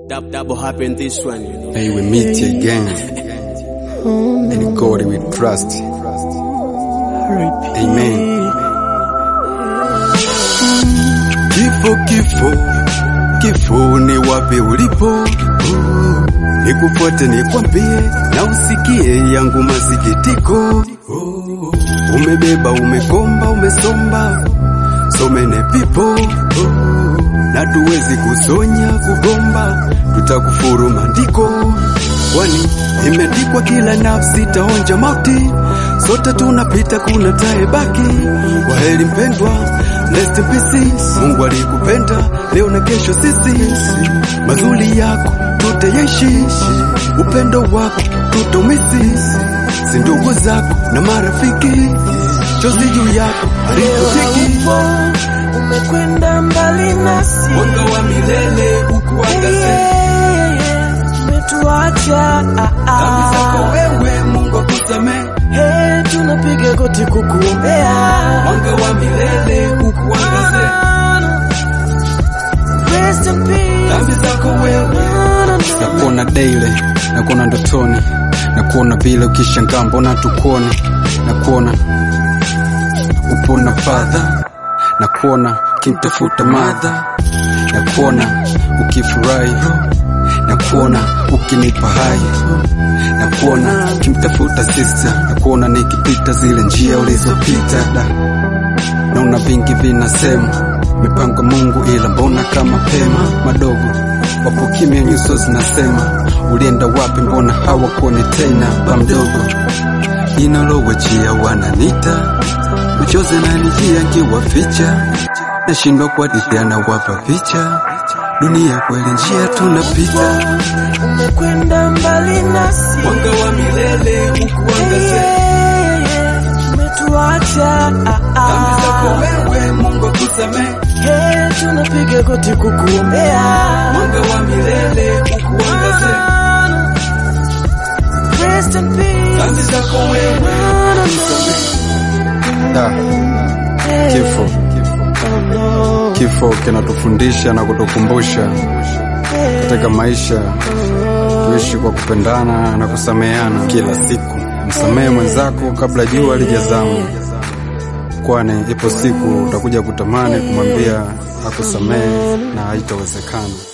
Dab, double happen this one, you know. May we meet again. In God we trust. Amen. Kifo, kifo, kifo ni wapi ulipo? Nikufuate nikwambie na usikie yangu masikitiko. Umebeba, umekomba, umesomba, so many people na tuwezi kusonya kugomba, tutakufuru maandiko, kwani imeandikwa kila nafsi taonja mauti, sote tunapita, kuna taebaki. Kwaheri mpendwa, rest in peace. Mungu alikupenda leo na kesho, sisi mazuri yako tutayaishi, upendo wako tutomisi, si ndugu zako na marafiki, chozi juu yako alikutiki umekwenda mbali nasi, mwanga wa milele ukuangaze umetuacha dhambi zako wewe, Mungu akusamehe. Hey, tunapiga goti kukuombea Mwanga wa milele ukuangaze Rest in peace. dhambi zako wewe. Nakuona daily, nakuona ndotoni, nakuona vile ukishangaa, mbona tukuone, nakuona upo na fadha, nakuona kimtafuta madha, nakuona ukifurahi, nakuona ukinipa hai, nakuona kimtafuta sister, nakuona nikipita zile njia ulizopita da naona vingi vinasema mipango Mungu, ila mbona kama pema madogo wapo kimya, nyuso zinasema ulienda wapi? Mbona hawakuoni tena? Ba mdogo inalowachia wananita uchoze nanijia nkiwaficha, nashindwa kuhadithia na wapa picha dunia kweli, njia tunapita, Umekwenda mbali nasi, mwanga wa milele ukuangaze Yeah, umetuacha dhambi zako wewe, Mungu akusamehe. Hey, tunapiga goti kukuombea mwanga wa milele ukuangaze Rest in peace. dhambi zako wewe. Da, kifo kifo kinatufundisha na kutukumbusha katika maisha tuishi kwa kupendana na kusameheana kila siku. Msamehe mwenzako kabla jua lijazama, kwani ipo siku utakuja kutamani kumwambia akusamehe na haitawezekana.